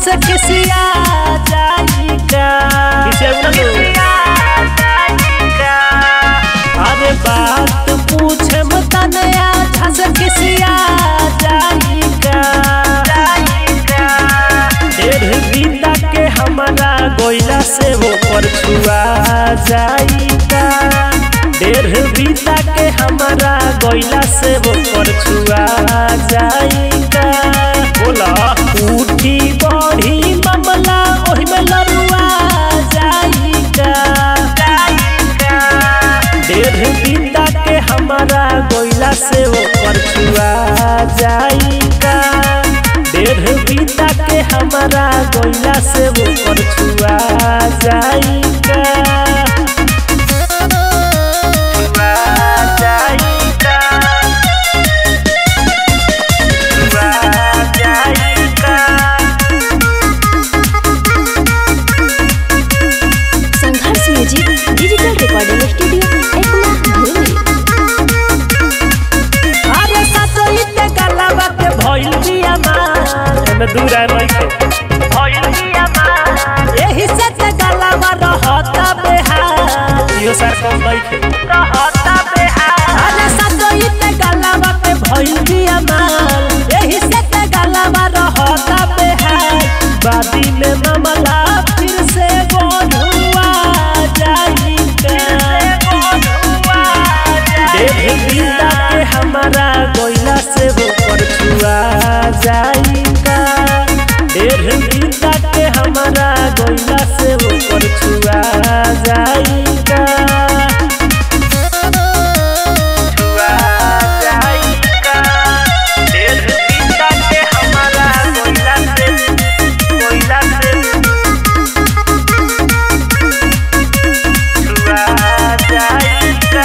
से किसिया जाइका अरे बात पूछे मतनया झस किसिया जाइका ढेर बीता के हमारा गोइला से वो पर छुआ जाइका ढेर बीता के हमारा गोइला से वो पर छुआ जाइका बोला उठी बढ़ी मामला ओही में लरुआ जाइका ढेर बीता के हमारा गोइला से वो पर छुआ जाइका ढेर बीता के हमारा गोइला से वो पर छुआ जाइका छुआ जाइका छुआ जाइका Sangharsh music digital recording studio Ekma भूमि अरे सतोइते गलावा के भइल बिया मार एमे दूर है लइके भइल बिया मार एही से ते गलावा रहता बेहाल यो सर कम लइके रहता बेहाल अरे सतोइते गलावा के भइल बिया मार एही से ते गलावा रहता बेहाल बादी में मामला फिर से बढ़ुआ जाइका देख बिंदा के हमारा गोइला से वो पर छुआ जाइका देर बिंदा के हमारा गोइला से वो पर छुआ जाइका छुआ जाइका देर बिंदा के हमारा गोइला से गोइला से छुआ जाइका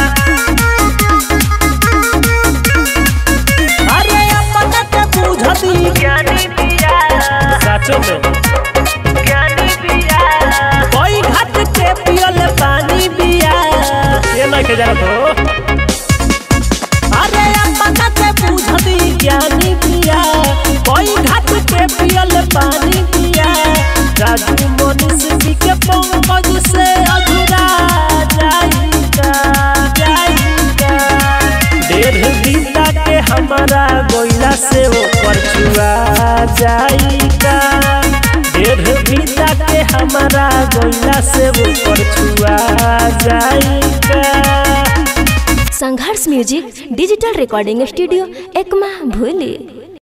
अरे अपना के बुझती ज्ञानी पिया साचो में ज्ञानी पिया कोई घाट के पियल पानी पिया ये नहीं के जाना तो अरे अपना के बुझती ज्ञानी पिया कोई घाट के पियल पानी पिया राजू मनीष जी के पंकज से अधूरा जाइका जाइका ढेर बीता के हमारा गोइला से वो पर छुआ जाइका ढेर बीता के हमारा गोइला से वो पर छुआ जाइका Sangharsh music digital recording studio Ekma भूली